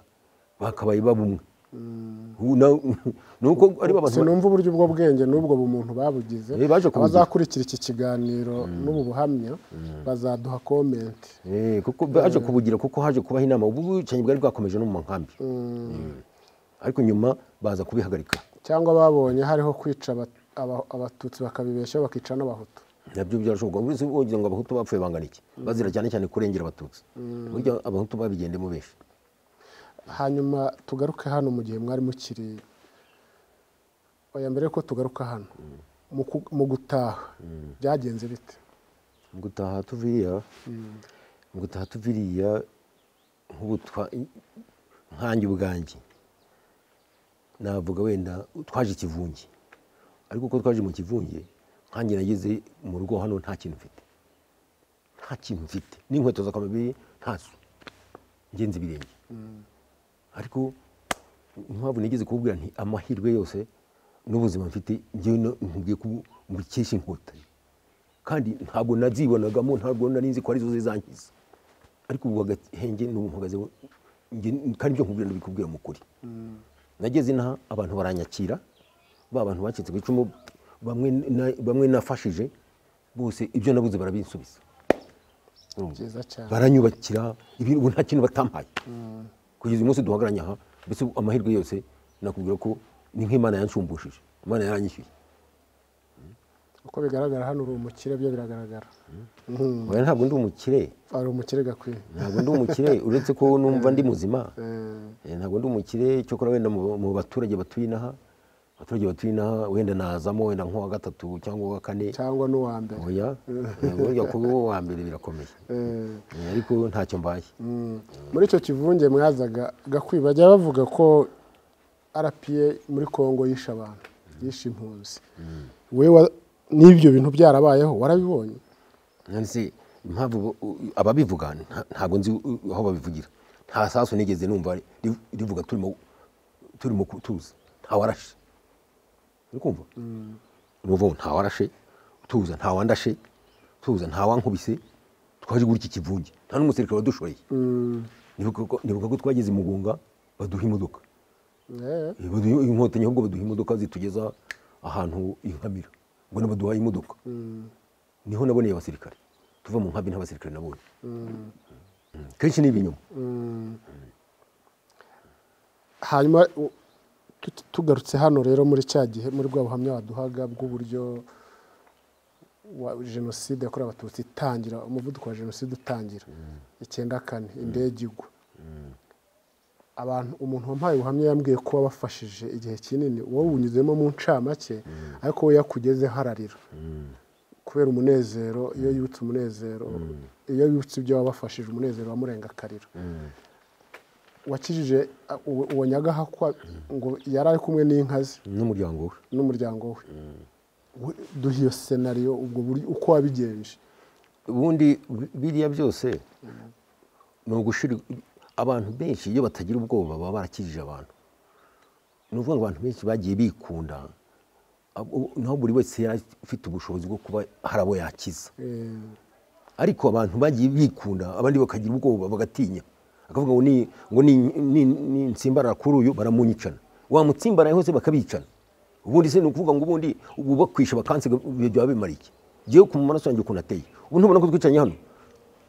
[SPEAKER 1] bakabaye babumwe Ubu na- ni uko ari ba bantu
[SPEAKER 2] sinumva uburyo ubwo bwenge n'ubwo bumuntu babugize
[SPEAKER 1] Eh, baje kubugira.
[SPEAKER 2] abazakurikira iki kiganiro n'ubu buhamya bazaduha komenti
[SPEAKER 1] Eh, kuko baje kubugira kuko haje kubaho inama ubu bwicanyi bwari bwakomeje no mu nkambi Eh, ariko nyuma baza kubihagarika
[SPEAKER 2] cyangwa babonye hariho kwica aba- aba- abatutsi bakabibeshya bakica n'abahutu
[SPEAKER 1] nabyo byarashoboka uretse wogira ngo abahutu bapfuye bangana iki bazira cyane cyane kurengera abatutsi burya abahutu babigendemo benshi
[SPEAKER 2] hanyuma tugaruke hano mu gihe mwari mukiri oya mbere yuko tugaruka hano mu ku- mu gutaha byagenze bite
[SPEAKER 1] mu gutaha tuviriya mu gutaha tuviriya nk'ubu twa- nkanjye ubwanjye navuga wenda twaje ikivunge ariko uko twaje mu kivunge nkanjye nageze mu rugo hano nta kintu mfite nta kintu mfite n'inkweto z'akamabiri ntazo ngenzi ibirenge ariko impamvu nigeze kububwira nti amahirwe yose n'ubuzima mfite ngewe no- nkubwiye ko mbukesha inkotanyi kandi ntabwo nazibonagamo ntabwo nari nzi ko arizo zizankiza ariko ubu agahenge n'ubu mpagazeho njye kandi ibyo nkubwira ndabikubwira mu kuri nageze inaha abantu baranyakira ba bantu bacitse ku icumu bamwe na- bamwe nafashije bose ibyo nabuze barabinsubiza Urumva?
[SPEAKER 2] byiza cyane
[SPEAKER 1] baranyubakira ibintu ubu nta kintu batampaye kugeza uyu munsi duhagaranye aha mbese amahirwe yose nakubwira ko ni nk'imana yansumbushije imana yaranyishyuye
[SPEAKER 2] uko bigaragara hano uri umukire byo biragaragara
[SPEAKER 1] Oya, ntabwo ndi umukire
[SPEAKER 2] ari umukire gakwiye
[SPEAKER 1] ntabwo ndi umukire uretse ko numva ndi muzima
[SPEAKER 2] Eh,
[SPEAKER 1] Eh, ntabwo ndi umukire cyokora wenda mu mu baturage batuye inaha abaturage batuye inaha wenda nazamo wenda nk'uwa gatatu cyangwa uwa kane
[SPEAKER 2] cyangwa n'uwa mbere
[SPEAKER 1] oya Eh, burya kuba uwa mbere birakomeye
[SPEAKER 2] Eh,
[SPEAKER 1] Eh, ariko ntacyo mbaye
[SPEAKER 2] mm. muri icyo kivunge mwazaga gakwiye bajya bavuga ko rpa muri congo yishe abantu yishe impunzi we n'ibyo bintu byarabayeho warabibonye
[SPEAKER 1] nzi impamvu bo- u- ababivuga nta- ntabwo nzi u- aho babivugira nta sasu nigeze numva ri- rivuga turimo turimo ku- tuza ntawarashe uri kumva ni ukuvuga ngo ntawarashe tuza ntawandashe tuza ntawankubise twaje gutya ikivunge nta n'umusirikare wadushoreye nibuka ko- nibuka ko twageze imugunga baduha imodoka
[SPEAKER 2] Eh,
[SPEAKER 1] Eh, baduha inkotanyi ahubwo baduha imodoka zitugeza ahantu inkamira ngo nabaduhaye imodoka niho naboneye abasirikare tuva mu nkambi n'abasirikare nabonye Mm. kenshi ni ibinyoma
[SPEAKER 2] hanyuma u- tu- tugarutse hano rero muri cya gihe muri bwa buhamya waduhaga bw'uburyo wa jenoside yakorewe abatutsi itangira umuvuduko wa jenoside utangira icyenda kane indege igwa abantu umuntu wampaye ubuhamya yambwiye ko wabafashije igihe kinini wowe unyuzemo mu ncamake ariko we yakugezeho ararira kubera umunezero iyo yibutse umunezero iyo yibutse ibyo wabafashije umunezero wamurenga akarira wakijije a- uwo uwo nyagahakwa ngo yari ari kumwe n'inka ze
[SPEAKER 1] n'umuryango we
[SPEAKER 2] n'umuryango we We- duha iyo senariyo ubwo buryo uko wabigenje
[SPEAKER 1] ubundi bi- biriya byose ni ugushira abantu benshi iyo batagira ubwoba baba barakijije abantu ni ukuvuga ngo abantu benshi bagiye bikunda abo- naho buri wese yari afite ubushobozi bwo kuba hari abo yakiza ariko abantu bagiye bikunda abandi bakagira ubwoba bagatinya bakavuga ngo ni ngo ni- ni- ni- nitsimbarara kuri uyu baramunyicana wamutsimbaraye hose bakabicana ubundi se ni ukuvuga ngo ubundi ubu bakwishe bakansiga ibyo byaba bimara iki ngewe ku maraso yanjye ukuntu ateye ubu ntubona ko twicaranye hano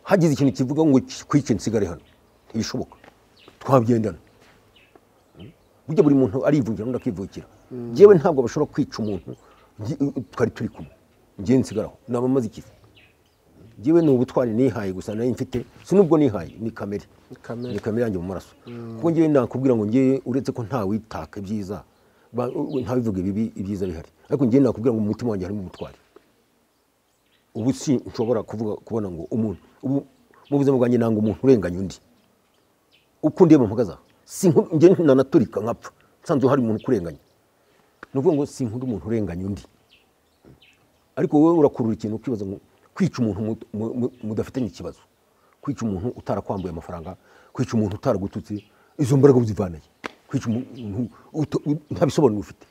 [SPEAKER 1] hagize ikintu kivuga ngo kwice nsigare hano ntibishoboka twabyendana burya buri muntu arivugira undi akivukira ngewe ntabwo bashobora kwica umuntu nge- twari turi kumwe ngewe nsigaraho naba maze ikivi ngewe ni ubutwari nihaye gusa nayo mfite si n'ubwo nihaye ni kamere
[SPEAKER 2] Ni kamere.
[SPEAKER 1] ni kamere yanjye mu maraso kuko ngewe nakubwira ngo ngewe uretse ko ntawitaka ibyiza ba- ntabivuge bibi ibyiza bihari ariko ngewe nakubwira ngo mu mutima wanjye harimo ubutwari ubu si nshobora kuvuga kubona ngo umuntu ubu mu buzima bwanjye nanga umuntu urenganya undi uko ndeba mpagaza si nku- njye nanaturika nkapfa nsanze hari umuntu ukurenganya ni ukuvuga ngo sinkunda umuntu urenganya undi ariko wowe urakurura ikintu ukibaza ngo kwica umuntu mu- mu- mu- mudafitanye ikibazo kwica umuntu utarakwambuye amafaranga kwica umuntu utaragututse izo mbaraga uzivanaye kwica umuntu uta- u- nta bisobanuro ufite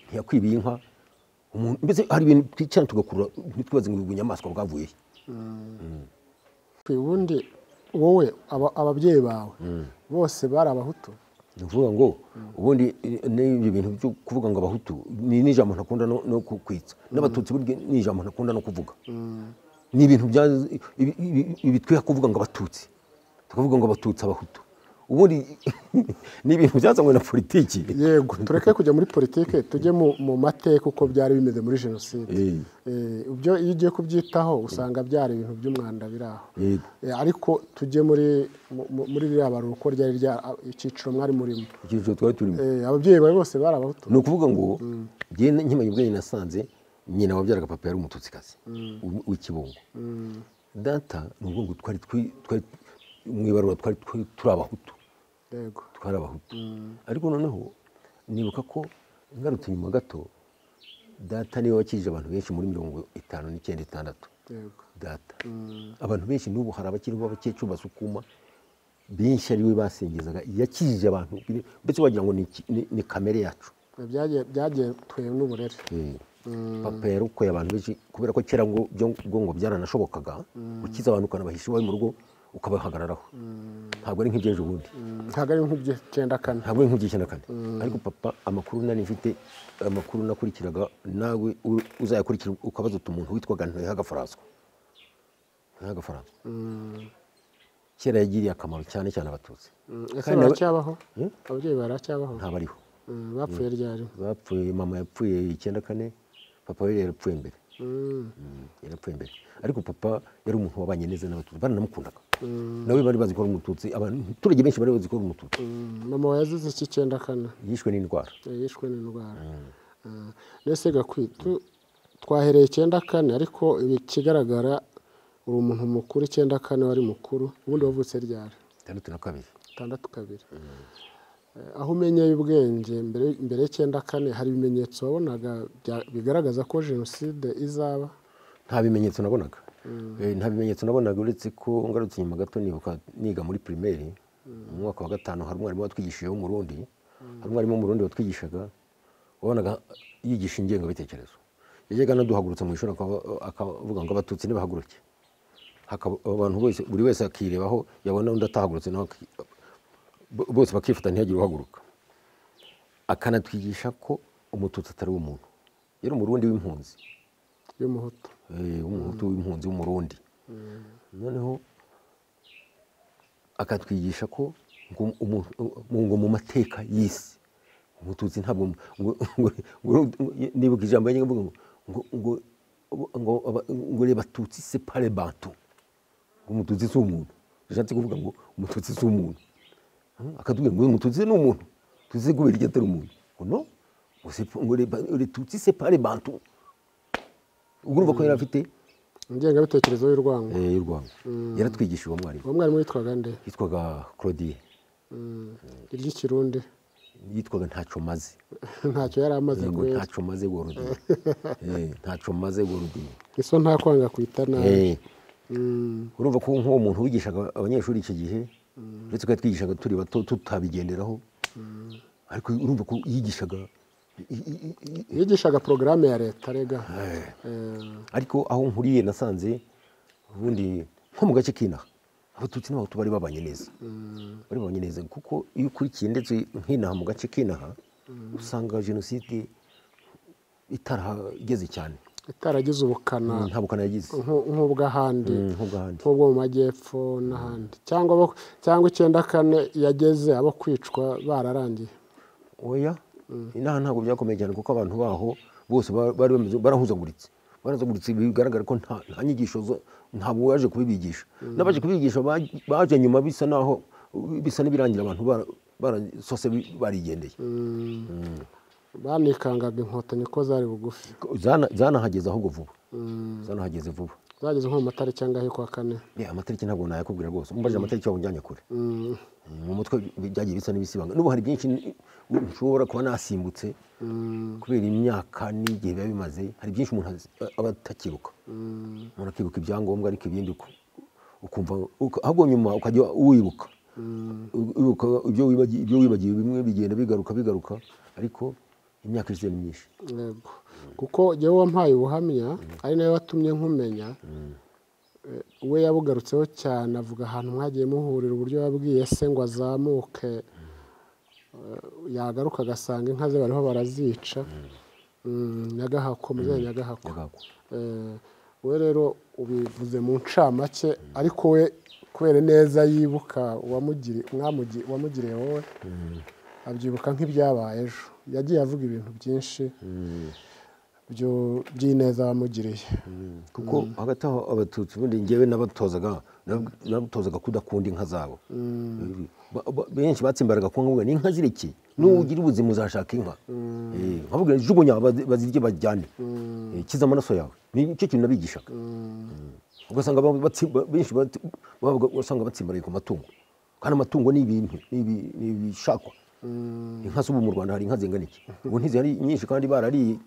[SPEAKER 1] ntiyakwibiye inka umuntu mbese hari ibintu twicara tugakurura ntitwibaze ngo ubu nyamaswa bwavuye he
[SPEAKER 2] ubundi wowe aba- ababyeyi bawe bose bari abahutu
[SPEAKER 1] ni ukuvuga ngo ubundi eh, n'ibyo bintu byo kuvuga ngo abahutu ni n'ijambo ntakunda no no ku- kwitsa n'abatutsi burya ni ijambo ntakunda no kuvuga ni ibintu bya- ibi- ibi- ibi twiha kuvuga ngo abatutsi tukavuga ngo abatutsi abahutu ubundi ni ibintu byazanywe na politiki
[SPEAKER 2] yego tureke kujya muri politike tujye mu- mu mateka uko byari bimeze muri jenoside
[SPEAKER 1] Eh,
[SPEAKER 2] Eh, ibyo iyo ugiye kubyitaho usanga byari ibintu by'umwanda biri aho
[SPEAKER 1] Yego.
[SPEAKER 2] Eh, ariko tujye muri mu- mu- muri ririya baruko ryari rya icyiciro mwari murimo
[SPEAKER 1] icyiciro twari turimo
[SPEAKER 2] Eh, ababyeyi bawe bose bari abahutu
[SPEAKER 1] ni ukuvuga ngo njyewe nkimenya ubwenge nasanze nyina wabyaraga papa yari umututsikazi w- w'ikibungo data ni ukuvuga ngo twari twi- twari mu ibarura twari twi- turi abahutu
[SPEAKER 2] yego
[SPEAKER 1] twari abahutu ariko noneho nibuka ko ngarutse nyuma gato data niwe wakijije abantu benshi muri mirongo itanu n'icyenda itandatu
[SPEAKER 2] yego
[SPEAKER 1] data abantu benshi n'ubu hari abakiriho b'abakecuru basukuma benshi ari we basengezaga yakijije abantu bire- mbese wagira ngo ni iki- ni- ni kamere yacu
[SPEAKER 2] byagiye byagiye twewe n'uburere
[SPEAKER 1] papa yarokoye abantu benshi kubera ko kera ngo byo ngo ngo byaranashobokaga ukiza abantu ukanabahisha iwawe mu rugo ukabahagararaho ntabwo ari nk'iby'ejo bundi
[SPEAKER 2] ntabwo ari nk'iby'icyenda kane
[SPEAKER 1] ntabwo ari nk'igihe na kane ariko papa amakuru nari mfite amakuru nakurikiraga nawe u- uzayakurikira ukabaza uti umuntu witwaga ntihagafaransa ntihagafaransa kera yagiriye akamaro cyane cyane abatutsi
[SPEAKER 2] Mm, ese
[SPEAKER 1] Kandi na-
[SPEAKER 2] baracyabaho ababyeyi baracyabaho
[SPEAKER 1] ntabariho
[SPEAKER 2] Mm, bapfuye ryari
[SPEAKER 1] bapfuye mama yapfuye icyenda kane papa we yarapfuye mbere
[SPEAKER 2] Mm,
[SPEAKER 1] Mm, yarapfuye mbere ariko papa yari umuntu wabanye neza n'abatutsi baranamukundaga nawe bari bazi ko ari umututsi abaturage benshi bari bazi ko ari umututsi
[SPEAKER 2] mm, mama wawe yazize iki icyenda kane
[SPEAKER 1] yishwe n'indwara
[SPEAKER 2] yishwe n'indwara Ah, mbese gakwitu twahereye icyenda kane ariko ikigaragara uri umuntu mukuru icyenda kane wari mukuru ubundi wavutse ryari
[SPEAKER 1] itandatu na kabiri
[SPEAKER 2] itandatu kabiri Eh, aho umenyeye ubwenge mbere mbere y'icyenda kane hari ibimenyetso wabonaga bya- bigaragaza ko jenoside izaba
[SPEAKER 1] nta bimenyetso nabonaga Eh, nta bimenyetso nabonaga uretse ko ngarutse inyuma gato nibuka niga muri pirimeri mu mwaka wa gatanu hari umwarimu watwigishije w'umurundi hari umwarimu w'umurundi watwigishaga wabonaga yigisha ingengabitekerezo yajyaga anaduhagurutsa mu ishuri akaba- akavuga ngo abatutsi nibahaguruke Hakaba- abantu bose buri wese akirebaho yabona undi atahagurutse nawe aki- bo- bose bakifata ntihagire uhaguruka akanatwigisha ko umututsi atari umuntu yari umurundi w'impunzi
[SPEAKER 2] y'umuhutu
[SPEAKER 1] Eh, w'umuhutu w'impunzi w'umurundi noneho akatwigisha ko ngo umu- mu- ngo mu mateka y'isi umututsi ntabwo mu- ngo- ngo- ngo- nibuka ijambo yanjye mvuga ngo ngo ngo ngo aba- ngo le batutsi separe bantu ngo umututsi si umuntu bishatse kuvuga ngo umututsi si umuntu Hmm? akatubwira ngo umututsi ni umuntu tutsi kubera iki atari umuntu ngo no ngo sepa- ngo le ba- le tutsi separe bantu ubwo urumva ko yari afite
[SPEAKER 2] ingengabitekerezo y'urwango
[SPEAKER 1] Eh, y'u rwanda yaratwigishije uwo mwarimu
[SPEAKER 2] uwo mwarimu witwaga nde
[SPEAKER 1] yitwaga claudie
[SPEAKER 2] Mm, iry'ikirundi
[SPEAKER 1] yitwaga ntacyo maze
[SPEAKER 2] ntacyo yari amaze
[SPEAKER 1] ngo
[SPEAKER 2] kwera
[SPEAKER 1] ntacyo maze gorodiye ntacyo maze gorodiye
[SPEAKER 2] iso nta kwanga kwita nabi
[SPEAKER 1] urumva ko nk'uwo muntu wigishaga abanyeshuri icyo gihe uretse ko yatwigishaga turi bato tutabigenderaho ariko urumva ko yigishaga i- i- i- i-
[SPEAKER 2] yigishaga porogaramu ya leta rega
[SPEAKER 1] ariko aho nkuriye nasanze ubundi nko mu gace k'inaha abatutsi n'abahutu bari babanye neza bari babanye neza kuko iyo ukurikiye ndetse nk'inaha mu gace k'inaha usanga jenoside itarahageze cyane
[SPEAKER 2] itaragize ubukana
[SPEAKER 1] nta bukana yagize
[SPEAKER 2] nku- nk'ubw'ahandi
[SPEAKER 1] Mm, nk'ubw'ahandi
[SPEAKER 2] nk'ubwo mu majyepfo n'ahandi cyangwa abo- cyangwa icyenda kane yageze abo kwicwa bararangiye
[SPEAKER 1] oya inaha ntabwo byakomeye cyane kuko abantu baho bose ba- bari bameze barahuzaguritse barahuzaguritse bigaragara ko nta nta nyigisho zo- ntabwo waje kubibigisha n'abaje kubigisha ba- baje nyuma bisa naho bisa n'ibirangira abantu bara- barasose bi- barigendeye
[SPEAKER 2] banikangaga inkotanyi ko zari bugufi
[SPEAKER 1] Zana- zanahageze ahubwo vuba zanahageze vuba
[SPEAKER 2] zageze nko mu matara cyangwa yo kwa kane
[SPEAKER 1] Eh, amatariki ntabwo nayakubwira rwose umbaje amatariki waba unjyanye kure
[SPEAKER 2] Mm,
[SPEAKER 1] mu mutwe byagiye bisa n'ibisibanga n'ubu hari byinshi n- nshobora kuba nasimbutse kubera imyaka n'igihe biba bimaze hari byinshi umuntu azi- aba atakibuka umuntu akibuka ibyangombwa ariko ibindi uku- ukumva uka- ahubwo nyuma ukajya wibuka U- wibuka ibyo wibagiwe ibyo wibagiwe bimwe bigenda bigaruka bigaruka ariko imyaka ishize ni myinshi
[SPEAKER 2] yego kuko jyewe wampaye ubuhamya ari nawe watumye nkumenya Eh, we yabugarutseho cyane avuga ahantu mwagiye muhurira uburyo yabwiye se ngo azamuke Eh, yagaruka agasanga inka ze bariho barazica Mm, nyagahako muzehe nyagahako
[SPEAKER 1] Nyagahako.
[SPEAKER 2] Eh, we rero ubivuze mu ncamake ariko we kubera neza yibuka uwamugiri- mwamugiri- uwamugiriye wowe abyibuka nk'ibyabaye ejo yagiye avuga ibintu byinshi byo- by'ineza wamugiriye
[SPEAKER 1] kuko hagati aho abatutsi ubundi njyewe nabatozaga nabatozaga kudakunda inka zabo Ba- ba- benshi batsimbaraga ku nka ni inka zirekeye n'ugira ubuzima uzashaka inka Eh, nkababwira jugunya bazi- bazirye bajyane Eh, kiza amaraso yawe nicyo kintu nabigishaga Eh, ugasanga ba- batsimba- benshi bati- babaga usanga batsimbaraye ku matungo kandi amatungo ni ibintu ni ibi- ni ibishakwa inka z'ubu mu rwanda hari inka zingana iki ubu ntizihari nyinshi kandi barariye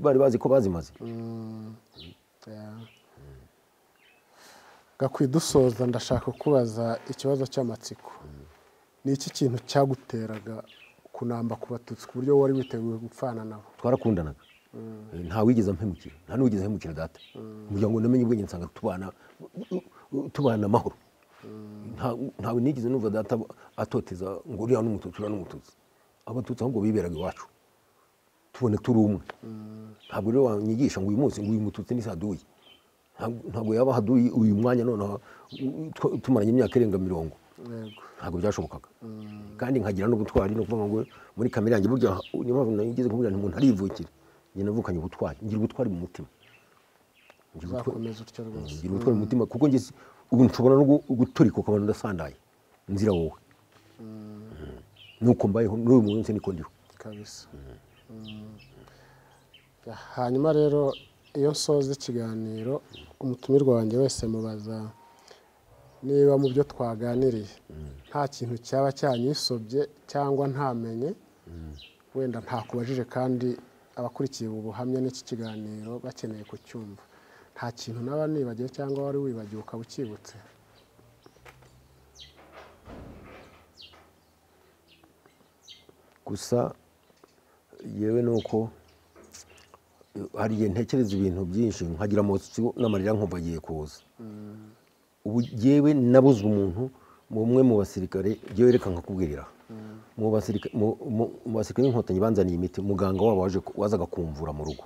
[SPEAKER 1] bari bazi ko bazimaze
[SPEAKER 2] gakwidusoza ndashaka kubaza ikibazo cy'amatsiko ni iki kintu cyaguteraga kunamba ku batutsi ku buryo wari witeguye gupfana nabo
[SPEAKER 1] twarakundanaga nta wigeze ampemukira nta n'uwigeze ahemukira data kugira ngo namenye ubwenge nsanga tubana tubana amahoro Nta- ntawe nigeze numva data atoteza ngo uriya n'umututsi uriya n'umututsi abatutsi ahubwo biberaga iwacu tubona turi umwe ntabwo rero wanyigisha ngo uyu munsi ngo uyu mututsi ni saduyi Ntabwo- ntabwo yaba haduyi uyu mwanya noneho u- tw- tumaranye imyaka irenga mirongo
[SPEAKER 2] yego
[SPEAKER 1] ntabwo byashobokaga kandi nkagira n'ubutwari ni ukuvuga ngo muri kamere yanjye burya niyo mpamvu nageze kuvuga nti umuntu arivukira njye navukanye ubutwari ngira ubutwari mu mutima ngira ubutwari
[SPEAKER 2] uzakomeza utyo rwose
[SPEAKER 1] ngira ubutwari mu mutima kuko njye si- ubu nshobora no gu- guturika ukabona ndasandaye nzira wowe Mm. nuko mbayeho n'uyu munsi niko ndiho
[SPEAKER 2] kabisa Mm. hanyuma rero iyo nsoza ikiganiro umutumirwa wanjye wese mubaza niba mu byo twaganiriye nta kintu cyaba cyanyisobye cyangwa ntamenye wenda ntakubajije kandi abakurikiye ubu buhamya n'iki kiganiro bakeneye kucyumva nta kintu naba nibagiwe cyangwa wari wibagiwe ukaba ukibutse
[SPEAKER 1] gusa yewe ni uko hari igihe ntekereza ibintu byinshi nkagira amotsi n'amarira nkumva agiye kuza ubu yewe nabuze umuntu umwe mu basirikare yewe reka nkakubwirira mu basirika- mu- mu- mu basirikare b'inkotanyi banzaniye imiti muganga wabo waje ku- wazaga kumvura mu rugo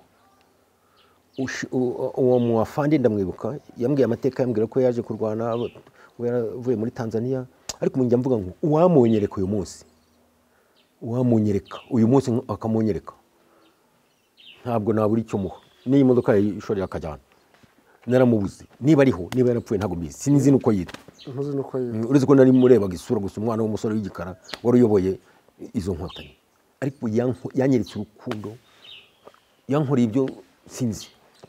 [SPEAKER 1] Ushi- u- uwo mu afande ndamwibuka yambwiye amateka yambwira ko yaje kurwana abo- we yaravuye muri tanzania ariko ubu njya mvuga ngo uwamunyereka uyu munsi uwamunyereka uyu munsi akamunyereka ntabwo nabura icyo muha n'iyi modoka yayishoreye akajyana naramubuze niba ariho niba yarapfuye ntabwo mbizi sinzi n'uko yitwa
[SPEAKER 2] ntuzi n'uko
[SPEAKER 1] Mm, uretse ko nari murebaga isura gusa umwana w'umusore w'igikara wari uyoboye izo nkotanyi ariko yanko- yanyeretse urukundo yankoreye ibyo sinzi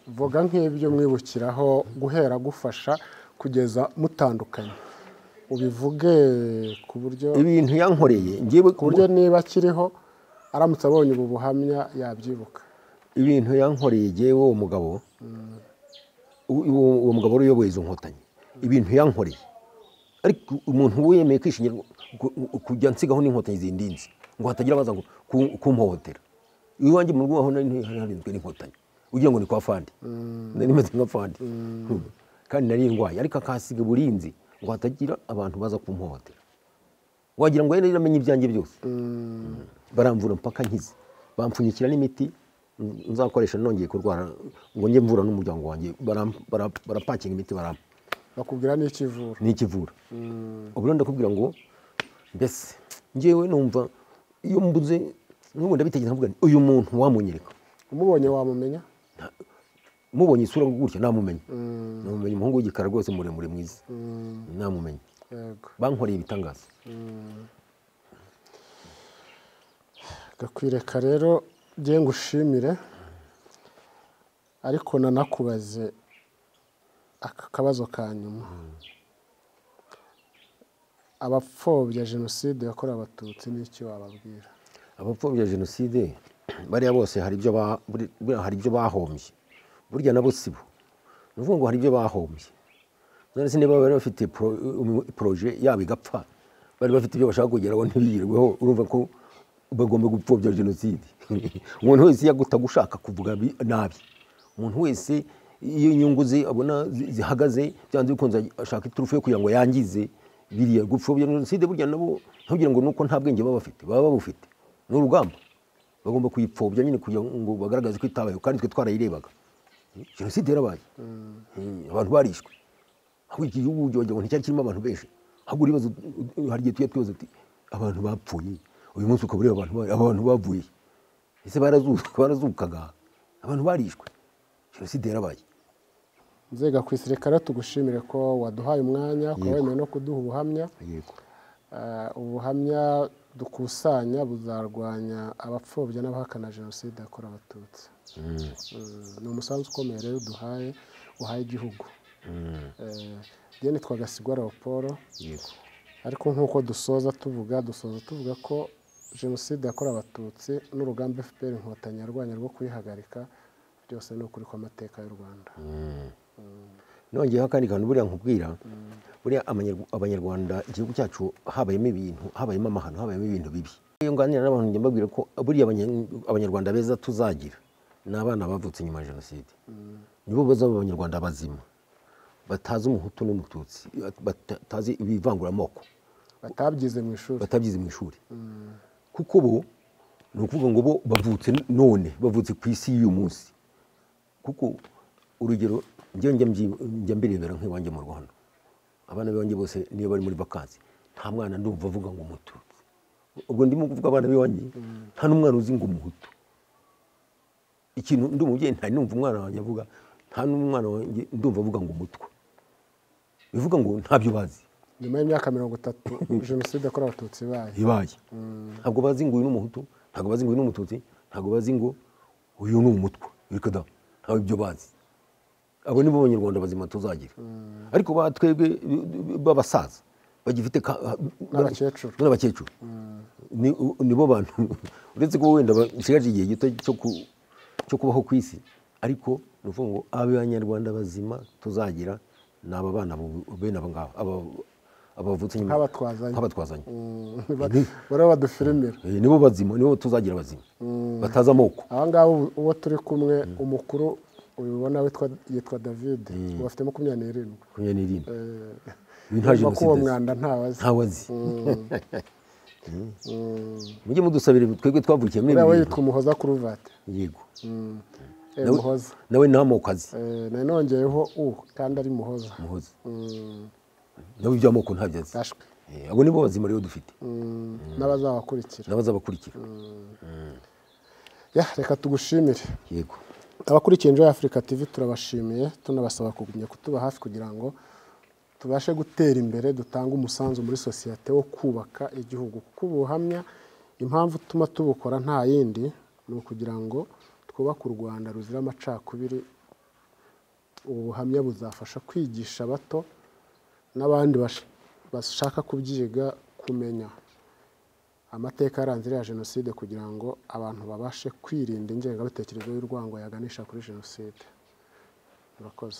[SPEAKER 2] vuga nk'ibyo mwibukiraho guhera gufasha kugeza mutandukanye ubivuge ku buryo
[SPEAKER 1] ibintu yankoreye njyewe
[SPEAKER 2] ku buryo niba akiriho aramutse abonye ubu buhamya yabyibuka
[SPEAKER 1] ibintu yankoreye jyewe uwo mugabo uwo uwo mugabo wari uyoboye izo nkotanyi ibintu yankoreye ariko umuntu wemeye kwishingira ngo- ngo- ngo- kujya nsigaho n'inkotanyi zindinze ngo hatagira abaza ngo ku- kumpohotera iwanjye mu rugo aho nari ntuye hari harinzwe n'inkotanyi ugira ngo ni kwa fandi nari meze nka fandi kandi nari ndwaye ariko akahasiga burinzi ngo hatagira abantu baza kumpohotera wagira ngo yari amenya ibyanjye byose baramvura mpaka nkize bampfunyikira n'imiti n- nzakoresha nongeye kurwara ngo njye mvura n'umuryango wanjye baram- bara- barapakinga imiti barampa
[SPEAKER 2] bakubwira n'ikivura
[SPEAKER 1] ni ikivura ubu rero ndakubwira ngo mbese ngewe numva iyo mbuze n'ubu ndabitegeka nkavuga nti uyu muntu wamunyereka
[SPEAKER 2] umubonye wamumenya
[SPEAKER 1] mubonye isura gutya namumenya namumenya umuhungu w'igikara rwose muremure mwiza namumenya
[SPEAKER 2] yego
[SPEAKER 1] bankoreye ibitangaza
[SPEAKER 2] gakwireka rero ngiye ngushimire ariko nanakubaze aka kabazo ka nyuma abapfobya jenoside yakorewe abatutsi n'iki wababwira
[SPEAKER 1] abapfobya jenoside bariya bose hari ibyo ba- buri- buriya hari ibyo bahombye burya nabo si bo ni ukuvuga ngo hari ibyo bahombye none se niba bari bafite pro- um- proje yabo igapfa bari bafite ibyo bashaka kugeraho ntibigerweho urumva ko bagomba gupfobya jenoside umuntu wese yagutaga ushaka kuvuga bi- nabi umuntu wese iyo inyungu ze abona zi- zihagaze byanze bikunze ashaka iturufu yo kugira ngo yangize biriya gupfobya jenoside burya nabo ntubwire ngo nuko nta bwenge baba bafite baba babufite ni urugamba bagomba kuyipfobya nyine kugira ngo bagaragaze ko itabayeho kandi twe twarayirebaga jenoside yarabaye Mm, abantu barishwe ahubwo iki gihugu wagira ngo nticyari kirimo abantu benshi ahubwo uribaza uti- hari igihe tujya twibaza uti abantu bapfuye uyu munsi ukaba ureba abantu ba- aba bantu bavuye ese barazu- barazukaga abantu barishwe jenoside yarabaye
[SPEAKER 2] nzega ku isirikare tugushimire ko waduhaye umwanya ukaba
[SPEAKER 1] Yego.
[SPEAKER 2] wemeye no kuduha ubuhamya
[SPEAKER 1] yego
[SPEAKER 2] Eh, ubuhamya dukusanya buzarwanya abapfobya n'abahakana jenoside yakorewe abatutsi Mm, ni umusanzu ukomeye rero duhaye uhaye igihugu Eh, njye nitwa gasigwa leopold
[SPEAKER 1] yego
[SPEAKER 2] ariko nk'uko dusoza tuvuga dusoza tuvuga ko jenoside yakorewe abatutsi n'urugamba fpr inkotanyi yarwanya rwo kuyihagarika byose ni ukuri kw'amateka y'u rwanda
[SPEAKER 1] nongeyeho akandi kantu buriya nkubwira buriya amanyarw- abanyarwanda igihugu cyacu habayemo ibintu habayemo amahano habayemo ibintu bibi iyo nganira n'abantu njya mbabwira ko buriya abanya- abanyarwanda beza tuzagira ni abana bavutse nyuma ya jenoside nibo bazaba abanyarwanda bazima batazi umuhutu n'umututsi batazi ibivanguramoko
[SPEAKER 2] batabyize mu ishuri
[SPEAKER 1] batabyize mu ishuri kuko bo ni ukuvuga ngo bo bavutse none bavutse ku isi y'uyu munsi kuko urugero njyewe njya mbyi- njya mbirebera nk'iwanjye mu rwanda abana b'iwanjye bose niyo bari muri vakansi nta mwana ndumva avuga ngo umututsi ubwo ndimo kuvuga abana b'iwanjye nta n'umwana uzi ngo umuhutu ikintu ndi umubyeyi nta numva umwana wanjye avuga nta n'umwana wanjye ndumva avuga ngo umutwe bivuga ngo ntabyo bazi
[SPEAKER 2] nyuma y'imyaka mirongo itatu jenoside yakorewe abatutsi ibaye
[SPEAKER 1] ibaye ntabwo bazi ngo uyu ni umuhutu ntabwo bazi ngo uyu ni umututsi ntabwo bazi ngo uyu ni umutwa reka da ntabwo ibyo bazi abo nibo banyarwanda bazima tuzagira ariko ba twebwe b'abasaza bagifite ka-
[SPEAKER 2] N'abakecuru.
[SPEAKER 1] n'abakecuru Ni- nibo bantu uretse ko wenda basigaje igihe gito cyo ku- cyo kubaho ku isi ariko ni ukuvuga ngo abanyarwanda bazima tuzagira ni aba bana bu- bene aba ngaba aba- abavutse nyuma
[SPEAKER 2] Nk'abatwazanye.
[SPEAKER 1] nk'abatwazanye
[SPEAKER 2] bariho badufirimira
[SPEAKER 1] Eh, nibo bazima nibo tuzagira bazima batazi amoko
[SPEAKER 2] aba ngaba ubu- uwo turi kumwe umukuru ubibona yitwa david ubu afite makumyabiri n'irindwi
[SPEAKER 1] makumyabiri n'irindwi
[SPEAKER 2] Eh,
[SPEAKER 1] Uyu nta
[SPEAKER 2] yumva ko
[SPEAKER 1] jenoside
[SPEAKER 2] uwo
[SPEAKER 1] azi.
[SPEAKER 2] mwanda ntawazi
[SPEAKER 1] ntawe azi mujye mudusabire twebwe twavukiye muri
[SPEAKER 2] uriya we
[SPEAKER 1] ibi bintu.
[SPEAKER 2] yitwa umuhoza kuruvate
[SPEAKER 1] yego
[SPEAKER 2] Eh,
[SPEAKER 1] Nawe-
[SPEAKER 2] muhoza
[SPEAKER 1] nawe nta moko azi
[SPEAKER 2] Eh, nari nongeyeho u kandi ari muhoza
[SPEAKER 1] muhozi
[SPEAKER 2] Mm,
[SPEAKER 1] nawe iby'amoko ntabyo azi
[SPEAKER 2] yashwe
[SPEAKER 1] Eh, abo nibo bazima rero dufite
[SPEAKER 2] Mm, n'abazabakurikira
[SPEAKER 1] n'abazabakurikira
[SPEAKER 2] Ya, reka tugushimire
[SPEAKER 1] yego
[SPEAKER 2] abakurikiye Enjoy Africa TV turabashimiye tunabasaba kugumya kutuba hafi kugira ngo tubashe gutera imbere dutange umusanzu muri sosiyete wo kubaka igihugu kuko ubuhamya impamvu ituma tubukora nta yindi ni ukugira ngo twubake u Rwanda ruzira amacakubiri ubu buhamya buzafasha kwigisha abato n'abandi bash- bashaka kubyiga kumenya amateka yaranze iriya jenoside kugira ngo abantu babashe kwirinda ingengabitekerezo y'urwango yaganisha kuri jenoside murakoze